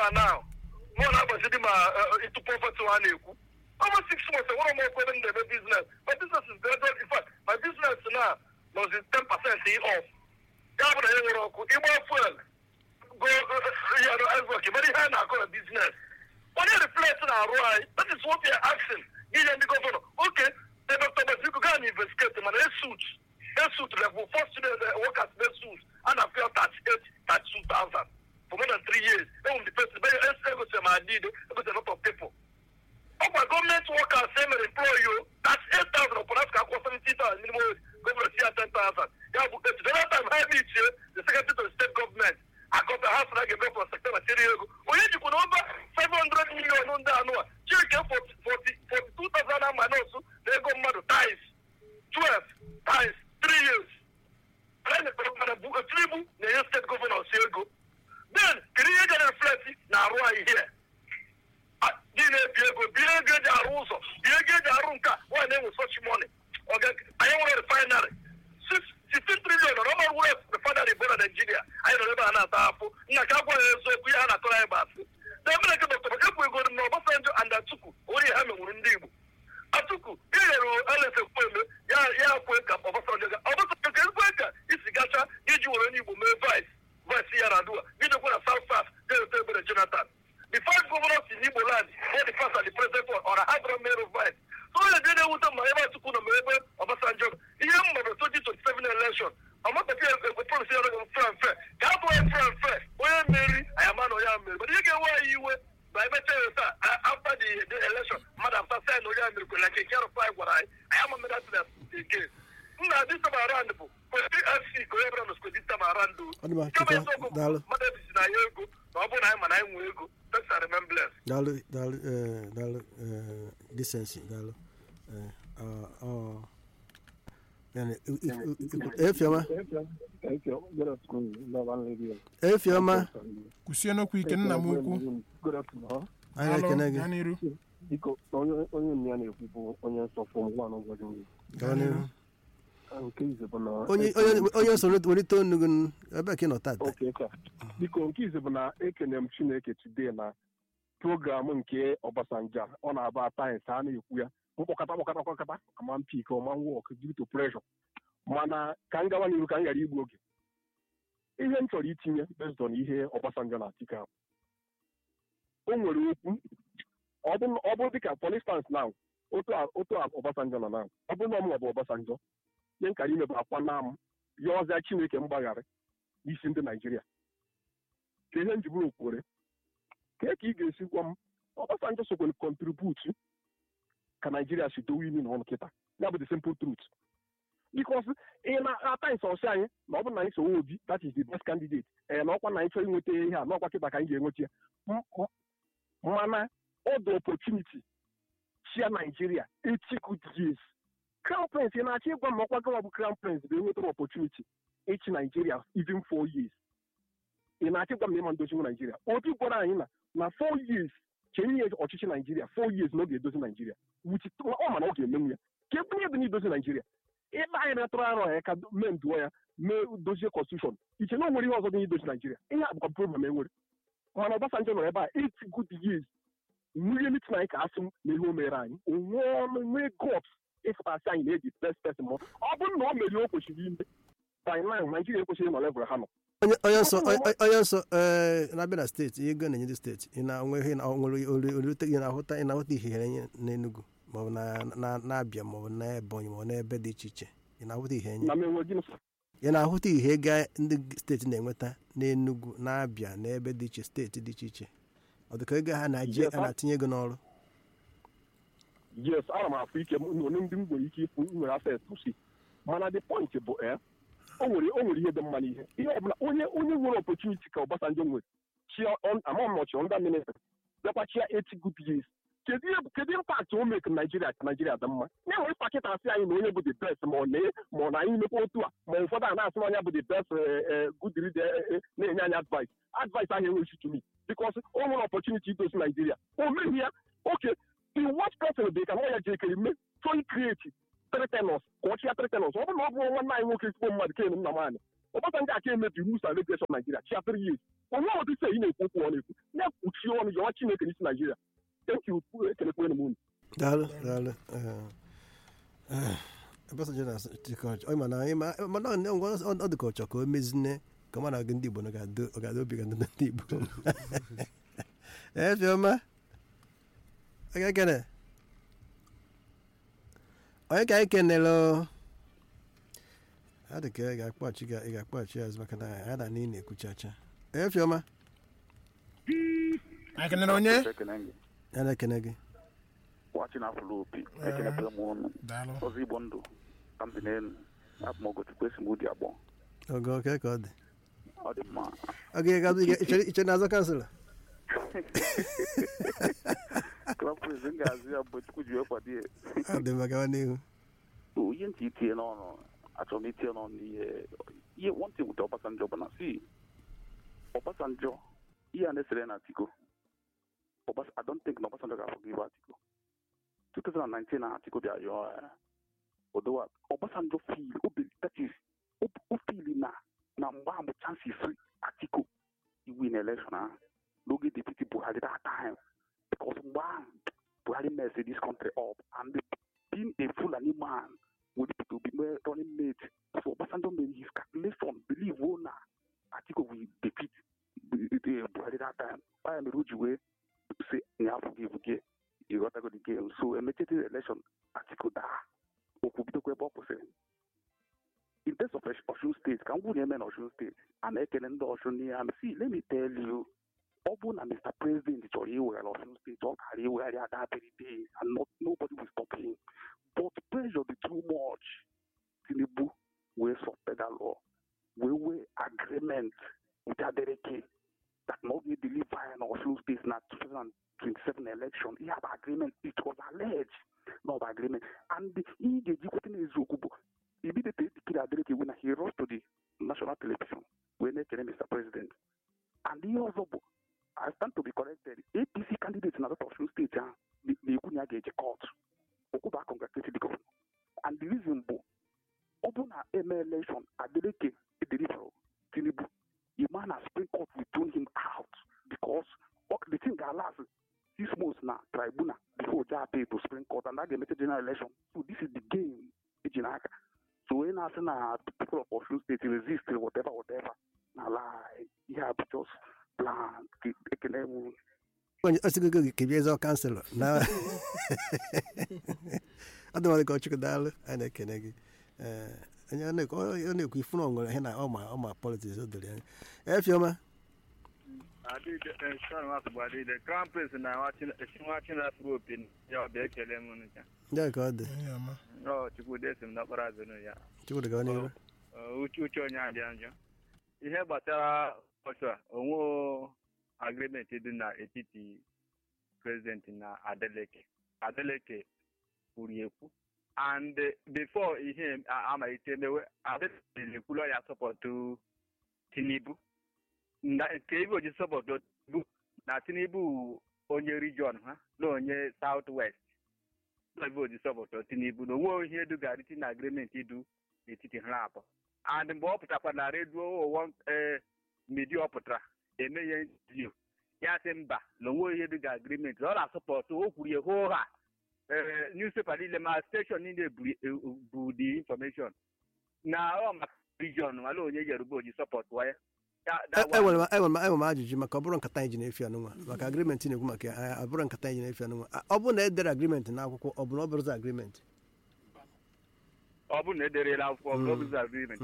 a now mụ na-agbazidi ma ịtụ prọfet ha na-ekwu almost six months enwere m okwu ebe m na-eme business my business is gradual in fact my business now nọzi ten percent off ya bụ na ya nwere ọkụ ịgba fuel go yaro azok mere ihe a na-akọ na business onye reflect na-arụ anyị that is what we are asking ihe ndị gọvanọ okay the dr baziko gaa na investigate mana esut esut level four student workers esut a na feel thirty eight thirty two thousand for more than three years enwere the person ebe egosi ma adid egosi a lot of people ọkwa gọọmenti workers e mere employ yo thirty eight thousand ọpụrụ afọ akwụkwọ seventy thousand minimum wage gọvanọ si ya ten thousand ya bụ etu the other time ha meetie the secretary to the state government akọta ha sịra ga-eme for sector tiri ego onye jikwa na over five hundred million ndị anụ a chike forty forty two thousand ama nọọsụ na ego mmadụ times twelve times three years tinubu na-enye steeti gọvanọ si ego then kedu ihe ga reflect na-arụ anyị here dị na-ebi ego bie ego eji arụ ụzọ bie ego eji arụ nka nwaanyị na-enwe sochi moni anyị nwere refinery 16 trillion ọrụ ọrụ west refinery bụ na naijiria anyị nọrọ ebe a na-ata afụ nna ka agwa ya eziokwu ihe a na-atụrụ anyị bụ asị na ebe na-eke dọkịta ebu ego na ọbasanjọ and atuku onye ha menwuru ndị igbo atuku inyere elese kweme ya ya kwe ka ọbasanjọ ga ọbasanjọ ka ezigbo ka isi gacha iji were onye igbo mee vice vice ya na adua idekwa na south south ga-ete ebere jonathan the five governors in Igbo land, both the first and the present one, or a hundred mayor of vice. So onye dị na-ewute ma ebe Atiku nọ ma ebe Obasanjo ihe m mere 2027 election ọmatapi ekwe polisi ya ọrụ mfe mfe ka a bụghị mfe mfe onye mmeri anyị ama na onye a mmeri mana ihe ga-enwe anyị iwe ma emecha ya taa after the the election mmadụ after sign na onye a mmeri kwere nke nke rụpa anyị gwara anyị anyị ama mmeri atụ na again nna this time around bụ kwesịrị fc ka onye bịara n'osikwe this time around kama eziokwu mmadụ ebisi na ya ego na ọ bụrụ na anyị ma na anyị nwee ego thanks and remembrance daalụ daalụ daalụ decency daalụ efioma efioma kwụsie n'okwu ike nna m ukwu anyị ekene gị gaa n'iru biko onye nne ya na-ekwu bụ onye nsọfụ m gwa n'ụbọchị mbụ gaa n'iru nke ize bụ na onye onye onye so welite onu gị ebe ka ị nọ tata oke ka biko nke ize bụ na ekene m chineke today na program nke Obasanjo a, ọ na-aba sayensị a na-ekwu ya mkpọkọta kpọkọta kpọkọta ama mpik ọma wọk due to pressure mana ka m gawa n'iru ka m ghara igbu oge ihe m chọrọ itinye based on ihe Obasanjo na-atike ahụ o nwere okwu ọ bụ ọ bụrụ dịka for instance now otu a otu a Obasanjo nọ now ọ bụrụ na ọmụnwa bụ Obasanjo ihe nkara ime bụ akwa na m ya ọzịa Chineke mgbaghara n'isi ndị Naijiria ka ihe nji bụrụ okwure ka ka ị ga-esi gwa m Obasanjo sokwe kontributu ka Naijiria si dowe imi n'ọnụ kịta ya bụ the simple truth because ị na-ata nsọsị anyị na ọ bụrụ na anyị sowe obi that is the best candidate ee na ọkwa na anyị chọrọ inweta ihe a n'ọkwa kịta ka anyị ga-enweta ya mana ọ dị opportunity chia Naijiria eighty good years crown prince ị na-achọ ịgwa m ọkwa gọwa bụ crown prince bụ enwetara opportunity ịchị Naijiria even four years ị na-achọ ịgwa m na ịma ndochinwu Naijiria obi gwara anyị na na four years chenye ọchịchị Naijiria four years na ọ ga-edozi Naijiria wuchi ọ mana ọ ga-emenwu ya ka ekwenye dị n'idozi Naijiria ịba anyị na-atụrụ arọ ya ka mee nduo ya mee dozie constitution iche na o nwere ihe ọzọ dị n'idozi Naijiria ihe a bụkwa problem e nwere mana Obasanjo nọrọ ebe a eight good years nwunye mitin anyị ka asị m na ihe o mere anyị onwe ọnụ nwee got ịfụtasị anyị na-eji best person ma ọ bụrụ na o mere o kwesịrị ime by now Naijiria ekwesịrị nọ level ha nọ onye onye nsọ onye nsọ ee na-abịa na steeti ihe ego na-enye ndị steeti ị na-enwe ihe nwere orute ị na-ahụta ị na-ahụta ihe enye n'Enugu maọbụ na-abịa maọbụ na Ebonyi maọbụ n'ebe dị iche iche ị na-ahụta ihe enye ị na-ahụta ihe ego ndị steeti na-enweta n'Enugu na-abịa n'ebe dị iche steeti dị iche iche ọ dịka ego ha na-eji a na-atinye ego n'ọrụ yes ana m afụ ike onye ndị m nwere ike ịfụ nwere access to see mana the point bụ e o nwere o nwere ihe dị mma n'ihe ihe ọbụla onye onye nwere opportunity ka Obasanjo nwere chia ama m ọchị ndị ministry bịakwa chia eighty good years kedu ihe kedu impact o mee ka Naijiria ka Naijiria dị mma ya nwere pakịta asị anyị na onye bụ the best ma ọ na ma ọ na anyị mekwa otu a ma ụfọdụ a na-asị na onye bụ the best good leader na-enye anyị advice advice ahụ enweghị to me because o nwere opportunity idozi Naijiria o meghị ya oke the worst person dị ka nwa ya jekere mme chọọ create three tenors ka ọ chịa three tenors ọ bụrụ na ọ bụrụ nwanne anyị nwoke ezigbo mmadụ ken nna m anyị ọbasanjọ aka emebi rules and regulation naijiria chia three years onwe ụdị ise ị na-ekwu okwu ọ na-ekwu na-ekpuchi ọnụ yọwa chineke n'isi naijiria thank you ekelekwere m unu daalụ daalụ Obasanjo na chịkọ mana mana ọ dị ka ọ chọ ka o mezine ka ọ na gị ndị Igbo na ọ ga-adị obi ga ndị Igbo ee fiọma onye kene onye ka anyị kenere ọ dị ka ị ga-akpọchi ị ga-akpọchi azụ maka na ya na n'ihi na-ekwuchacha ee fiọma anyị kenere onye ya na-ekene gị wachi na afụlụ opi ekenekwe m ụnụ daalụ ọzọ igbo ndụ ka m dị n'elu abụ m ogochukwu esi m ụdị abụọ oge oke ka ọ dị ọ dị mma oge iche na-azọ kansụl klapụz m ga-azụ ya mgbe chukwu ji wee kwado ya ọ dị maka n'ihu ihe ntị itinye n'ọnụ achọrọ m itinye n'ọnụ ihe ihe nwantị wute ọbasanjọ bụ na si ọbasanjọ ihe a na-esere na atiko Obas I don't think na Obasanjo ga-forgive Atiko 2019 na Atiko dị ayọ odowa Obasanjo feel obi that is o feel na na mgbe ahụ chances Atiko iwin election ahụ n'oge deputy Buhari that time because mgbe ahụ Buhari mess this country up and being a Fulani man with to be running mate so Obasanjo made his calculation believe oh na Atiko will defeat Buhari that time why mere o ji wee say na forgive gị ịghọtago the game so emechete election Atiku daa okwu bidokwa ebe ọ kwụsịrị in terms of Osun steeti ka m gwụ na-eme na Osun steeti a na-ekele ndị Osun n'ihe ha si let me tell you ọ bụ na Mr. President chọrọ iweghara Osun steeti ọ gara iwegharị ada very days and not, nobody will stop him but pressure dị too much Tinubu wee suspend that law wee wee agreement with Adeleke that not be deliver in Osun State na 2027 election. He have agreement. It was alleged no agreement. And he ga-ejikwute n'eziokwu bụ immediately declare Adeleke winner. He rose to the national television wee na-ekele Mr. President. And ihe ọzọ bụ I stand to be corrected. APC candidate na Osun State ahụ na-ekwu na ya ga-eje court. Okwuba congratulate the governor. And the reason bụ ọ bụ na eme election Adeleke deliver Tinubu a man has Supreme Court will tune him out because okay, the thing that last six months now, tribunal before they pay to Supreme Court and that they make a general election. So this is the game, Ejinaka. So when I say now people of Osun State resist whatever, whatever, now lie, yeah, but just plan. onye osigogo gị kebie eze kanselọ na ọ dị ka ọchụkwu daalụ anyị na-ekene gị onye ọ na-ekwu ifu na ọ nwere ihe na ọma ọma politiks o doro anya efioma crown prince na chinwachi na-afụrụ opi ya ọbịa ekele m ncha ndị ka ọ dị ọ chukwude si m n'ọkpara azụ ya chukwude gawa n'ihu uche uche onye abịa njọ ihe gbasara ọchụ a onwe agrimenti dị n'etiti prezidenti na adeleke adeleke kwuru ekwu and before ihe amalite mewe adeleke ekwulu ya sọpọtụ tinubu nke ibe oji sọpọtụ tinubu na tinubu onye region ha na onye south west ibe oji sọpọtụ tinubu na onwe ihe dugarịti na agrimenti du n'etiti ha abụọ and mgbe ọ pụtakwa na redio ụwa media ọ pụtara eme ihe interview ya sị mba na onwe ihe dịga agrimenti ọ na-asọpọtụ o kwuru ya hoo ha ee newspaper niile ma steshọn niile bụ the information na ọ maka region mala onye yoruba oji sọpọtụ ya enwere m ajụjụ maka ọ bụrụ nkata anyị ji na-efi anụnwa maka agrimenti na-ekwu maka ya ọ bụrụ nkata anyị ji na-efi anụnwa ọ bụrụ na edere agrimenti n'akwụkwọ ọ bụ na ọ bụrụzi agrimenti ọ bụrụ na ederela akwụkwọ ọ bụrụ bụrụzi agrimenti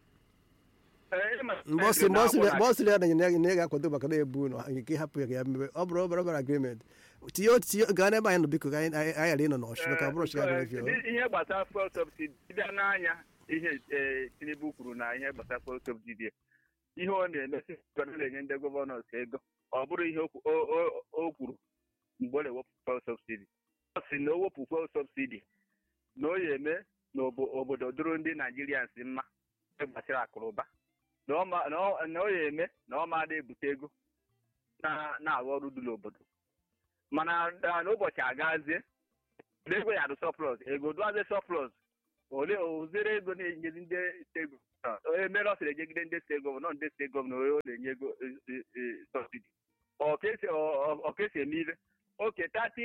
mgbe ọ sịrị ya na na ị ga-akwado maka na ebu na nke hapụ ya ka ya mebe ọ bụrụ ọbara ọbara agrimenti tinye otinye gaa n'ebe anyị nọ biko ka anyị ghara ịnọ n'ọchụ maka ọ bụrụ ọchị ga efi ihe gbasara fuel subsidy bịa n'anya ihe tinubu kwuru na ihe gbasara fuel subsidy ihe ọ na-emesi na-enye ndị gọvanọs ego ọ bụrụ ihe o kwuru mgbe ọ na-ewepụ fuel subsidy ọ sị na o wepụ fuel subsidy na o ya eme na obodo dụrụ ndị naijirians mma gbasara akụrụba na ọ ya eme na ọ ma na-ebute ego na-arụ ọrụ dị n'obodo mana n'ụbọchị agazie ego ya dị sọplọs ego dụazie sọplọs ole ozere ego na-enyezi ndị ego emere ọ sịrị ejegide ndị steeti gọvanọ ndị steeti gọvanọ ọ na-enye ego sọbsidi ọka esi eme ibe oke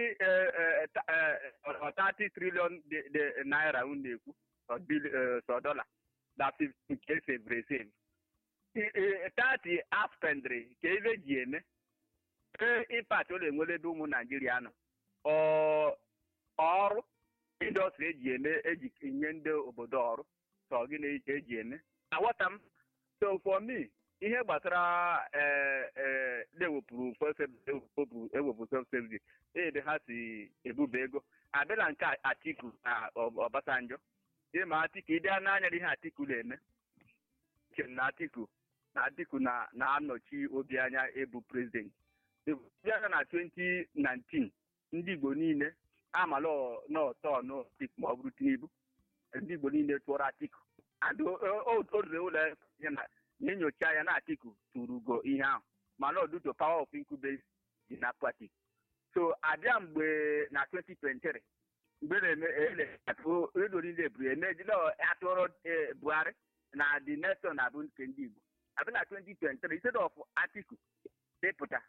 30 trilion naira unu na-ekwu sọ dọla na 50 nke esevuru esevu 30 aspendri ka ebe ji eme impact ọ na-enwere ebe ụmụ naijiria nọ ọrụ indọstrị eji eme eji nye ndị obodo ọrụ sọ gịnị ka eji eme aghọta m so for me ihe gbasara na-ewepụrụ ewepụ self-service ebe ha si ebuba ego abịala nke atiku na ọbasanjọ ịma atiku ịdị n'anya ihe atiku na-eme na atiku na atiku na-anọchi obi anya ebu prezidenti bịara na 2019 ndị igbo niile amala n'ọtọ n'otik ma ọ bụrụ tinubu ndị igbo niile tụọrọ atiku orure ụlọ na enyocha ya na atiku tụrụ ugo ihe ahụ mana ọdụto power of incubation dị na party so abịa mgbe na 2023 mgbe na-eme redio niile buru emejila atụrụ buhari na the nation abụ nke ndị igbo abịa na 2023 instead of atiku depụta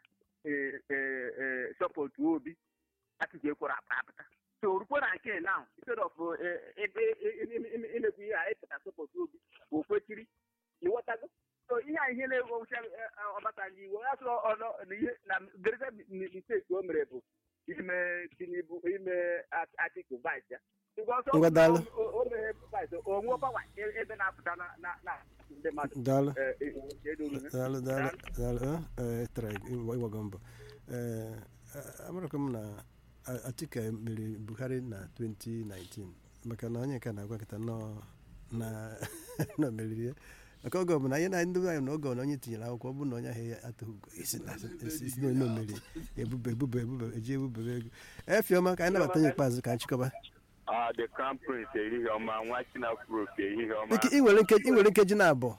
sọpọtụ obi atiku ekworo apụta so rukwe na nke now instead of ebe imekwu ihe a ịpụta sọpọtụ obi o kwechiri ịghọtago so ihe a ihe na-ewucha ọbasanjọ iwe ya sụrụ ọnọ n'ihe na gereza misteki o mere bụ ime tinubu ime atiku vice ya Ngwadalụ. o mere vice onwe ọgbanwa ebe na-apụta na ndị mmadụ daalụ edoro daalụ daalụ daalụ ee tara ịgbago mbọ ee amarakwa m na Atiku meriri Buhari na 2019 maka na onye nke na-agwa nkịta nọ na na meriri ya maka oge ọbụla anyị na ndị anyị na oge ọbụla onye tinyere akwụkwọ ọ bụrụ na onye ahụ ya atụghị ugo isi na isi na onye omeri ebube ebube ebube eji ebubere ego efiọma ka anyị nabata onye ikpeazụ ka anyị chịkọba Ah, the crown prince ehihie ọma nwa chinafuro ka ehihie ọma Ike- ị nwere nkeji ị nwere nkeji na abụọ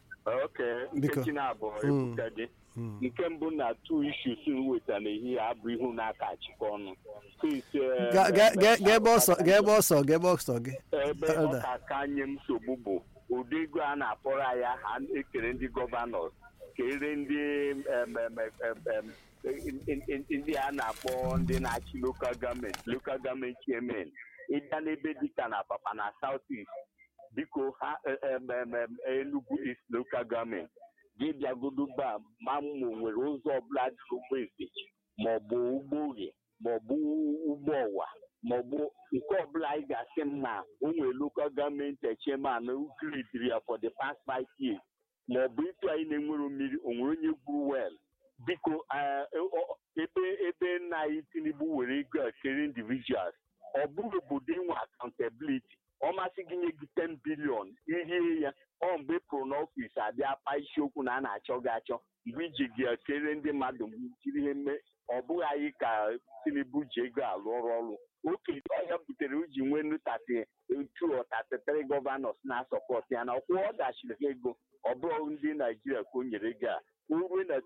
oke Biko. nkechi na-abụọ Mm. ebuka gị Mm. nke mbụ na two issues m wetara n'ehihie abụ ihu na-aka achịkọ ọnụ Since, eh, Ga- ga- ga- ga ebe ọsọ ga ebe ọsọ ga ebe ọsọ gị ebe Elder. ọ ka aka nye m nsogbu bụ ụdị ego a na-akpọrọ ya ha ekere ndị gọvanọ kere ndị em, em, em, em, in- in- in- ndị a na-akpọ ndị na-achị lokal gọọmenti lokal gọọmenti chairman ịbịa n'ebe dịka na papa na south east biko ha em, em, em, enugu east lokal gọọmenti gị bịagodo ba ma mma o nwere ụzọ ọbụla dị ụgbọ eze maọbụ ụgbọ oge maọbụ ụgbọ ọwa maọbụ nke ọbụla anyị ga-asị m na o nwere lokal gọọmenti chairman gridiri ya for the past five years maọbụ ịtụ anyị na-enwero mmiri o nwere onye gwuru wel biko eh, ọ- ebe ebe nna anyị tinubu were ego a kere individuals ọ bụrụ obodo inwe accountability ọ masị gị nye gị 10 bilion ihe ya ọ mgbe pụrụ n'ọfịs abịa pa isiokwu na a na-achọ gị achọ mgbe iji gị kere ndị mmadụ mgbe jiri ihe mee ọ bụghị anyị ka tinubu ji ego alụ ọrụ ọrụ oke ọya butere o ji nwee nụ tati tu ọ tatịtịrị gọvanọs na-asọpọtụ ya na ọkwụ ọ dachiri ha ego ọ bụrụ ndị naijiria ka o nyere ego a o ruo na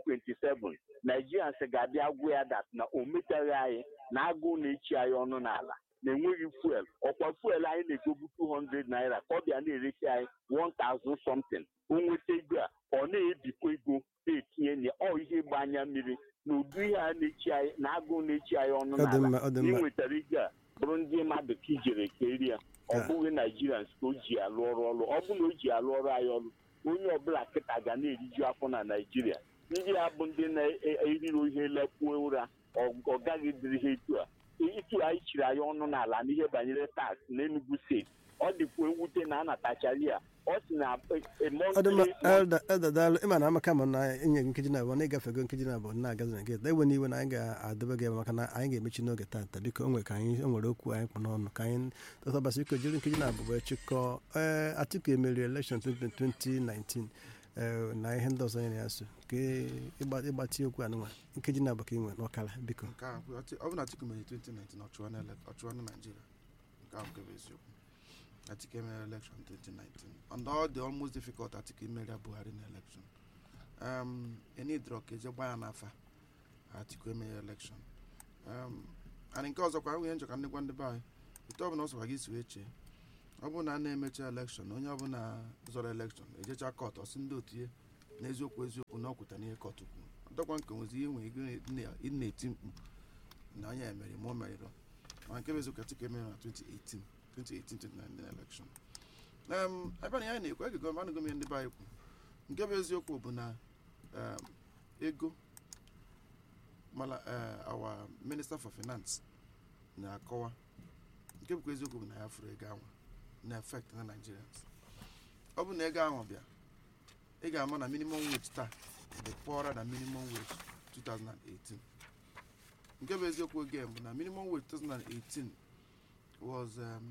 2027 naijirians ga-abịa gwụ ya dat na o metaghị anyị na agụụ na-echi anyị ọnụ n'ala na enweghị fuel ọkwa fuel anyị na-egobu 200 naira ka ọ bịa na-eresi anyị 1000 something o nweta ego a ọ na-ebikwa ego na-etinye na ọ ihe ịgba anya mmiri na ụdị ihe a na-echi anyị na agụụ na-echi anyị ọnụ ọ dị mma n'ala ọ dị ị mma nwetara ego a bụrụ ndị mmadụ ka ijere ka eri ya ọ Ka- bụghị naijirians ka o ji alụ ọrụ ọrụ ọ bụrụ na o ji alụ ọrụ anyị ọrụ onye ọbụla kịta ga na-eriju afọ na naijiria ndị a bụ ndị na-eriri ihe lekwuo ụra ọ- ọ gaghị dịrị ha etu a itu anyị chiri anyị ọnụ n'ala n'ihe banyere tax n'Enugu steeti ọ dịkwa ewute na anatachara ya ọ si na ọ dị mma elda elda daalụ ịma na amaka ma na enye gị nkeji na-abụọ na ịgafego nkeji na-abụọ na-agazi na gate ewe n'iwe na anyị ga-adebe gị ebe maka na anyị ga-emechi n'oge tata biko o nwere ka anyị o nwere okwu anyị kpụ n'ọnụ ka anyị tọtabasị biko jiri nkeji na-abụọ wee chịkọọ ee Atiku emeri elekshọn 2019 ee na ihe ndị ọzọ nyere ya so ka ịgbatị okwu anụnwa nkeji na-abụọ ka ị nwere n'ọkara biko nke ahụ bụ Ati- ọ bụ na Atiku mere 2019 ọ chụọ na ele- ọ chụọ na Naịjirịa nke ahụ bụ eziokwu Atiku emere election 2019 and all the almost difficult Atiku imeri Buhari na election um, enidrọ ka eje gba ya n'afa Atiku emere election um, and nke ọzọkwa ahụ ihe njọ ka ndị gwa ndị be anyị etu ọ bụ na ọ sọkwa gị si wee chee ọ bụrụ na a na-emecha elekshọn onye ọbụla zọrọ elekshọn ejecha kọt ọsị ndị otu ihe n'eziokwu eziokwu na ọ kwụta n'ihe kọt kwuru ọdọkwa nke nwezi ihe nwere ego ị na-eti mkpu na onye emeri ma o merịrọ ma nke bụ eziokwu atike mere na 2018 2018-2019 elekshọn em ebe na ya na-ekwu ege gọọmenti anụgo m ihe ndị be anyị kwu nke bụ eziokwu bụ na em, ego mala eh, our minister for finance na-akọwa nke bụkwa eziokwu bụ na ya fụrụ ego anwa na effect na nigerians ọ bụ na ego ahụ bịa ị ga-ama na minimum wage taa dị poorer na minimum wage 2018 nke bụ eziokwu oge bụ na minimum wage 2018 was um,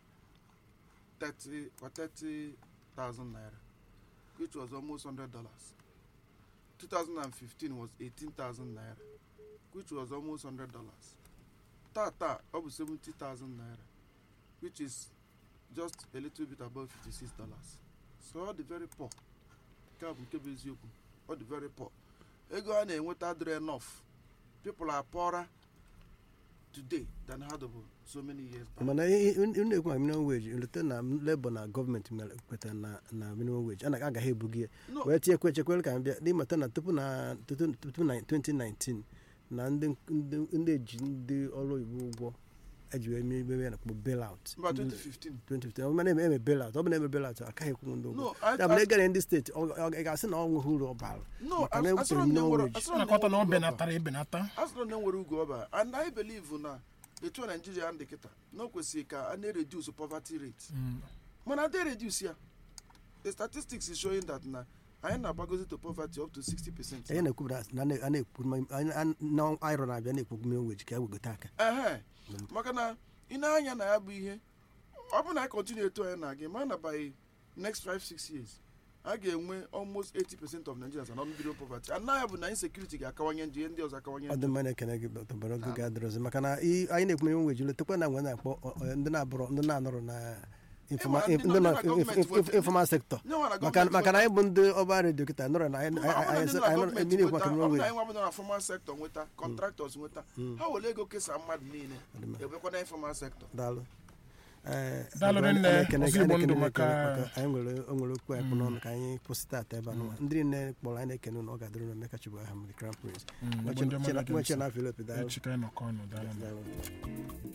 30 or 30,000 naira which was almost 100 dollars 2015 was 18,000 naira which was almost 100 dollars tata ọ bụ 70,000 naira which is just a little bit above 56 dollars so ọ dị very poor nke a bụ nke bụ eziokwu ọ dị very poor ego a na-enweta adịrị enough people are poorer today than ha dọbụ so many years back. mana unu na-ekwu maka minimum wage leta na labour na gọọmenti mere kwetara na na minimum wage a na agaghị ebugi ya No. wee tinye kwe chekwere ka m bịa n'ịmata na tupu na tutu tupu na 2019 na ndị ndị ndị eji ndị ọrụ oyibo ụgwọ eji wee mee ebe ya na-akpọ bailout mba 2015 2015 ọ bụ na eme eme bailout ọ bụ na eme bailout akaghị ekwu ndị ụgwọ no I- ya bụ na I- egara ndị steeti ọ ọ- ị ga-asị na ọ nweghị uru ọ bara no maka na as- ewepụtara asịrọ m na minimum enwere- wage. asịrọ m na nakọta na enwere ọ uru ọba. benatara ebenata asịrọ na enwere ugo ọba and i believe na etu a naijiria dị kịta na o kwesịrị ka a na-reduce poverty rate Mm. mana they reduce ya the statistics is showing that na anyị na-agbagozi to poverty up to 60 percent anyị na-ekwu na a na-ekwu ma- anyị- anyị- na aịrọ na-abịa na-ekwu minimum wage ka e wegote aka ehe maka na ị na-anya na ya bụ ihe ọ bụrụ na anyị continue etu anyị na-aga ma na by next 5-6 years a ga-enwe almost 80 percent of nigerians are not below poverty and na ya bụ na insecurity ga-akawanye njọ ihe ndị ọzọ akawanye ọ dị njọ mma na-ekene gị tọbara oge ga-adịrọzi maka na ị- anyị na-ekwu minimum wage letekwa na nwe na-akpọ ọ- ọ- ndị na-abụrọ ndị na-anọrọ na informa- Ịma, ndị ndị nọ nọ na gọọmenti wepụta- informal sector Nye nwa na maka gọọmenti maka na anyị bụ ndị ọba redio kịta nọrọ na anyị Mba, ọ bụrụ na anyị ndị anyị na anyị gọọmenti mmiri ekwu nweta, maka ọ minimum bụrụ na wage anyị nwa bụ na formal sector nweta contractors nweta ha were ego kesaa mmadụ niile ebekwa na informal sector daalụ Ee, Daalụ anyị rinne, na-ekene gị- Ozigbo anyị Ndụ na-ekene gị maka- anyị nwere o nwere okwu anyị kpụ n'ọnụ ka anyị kwụsịta ata ebe a n'ụwa ndị niile kpọrọ anyị na-ekene ụnụ ọ ga-adịrị ụnụ Emeka Chibụ aha m the crown prince Mm, Nwachi- Igbo ndị ọma Chena- na-ege Nwachi ntị. na Philip, daalụ. Echi ka anyị nọkọ ọnụ daalụ Daalụ.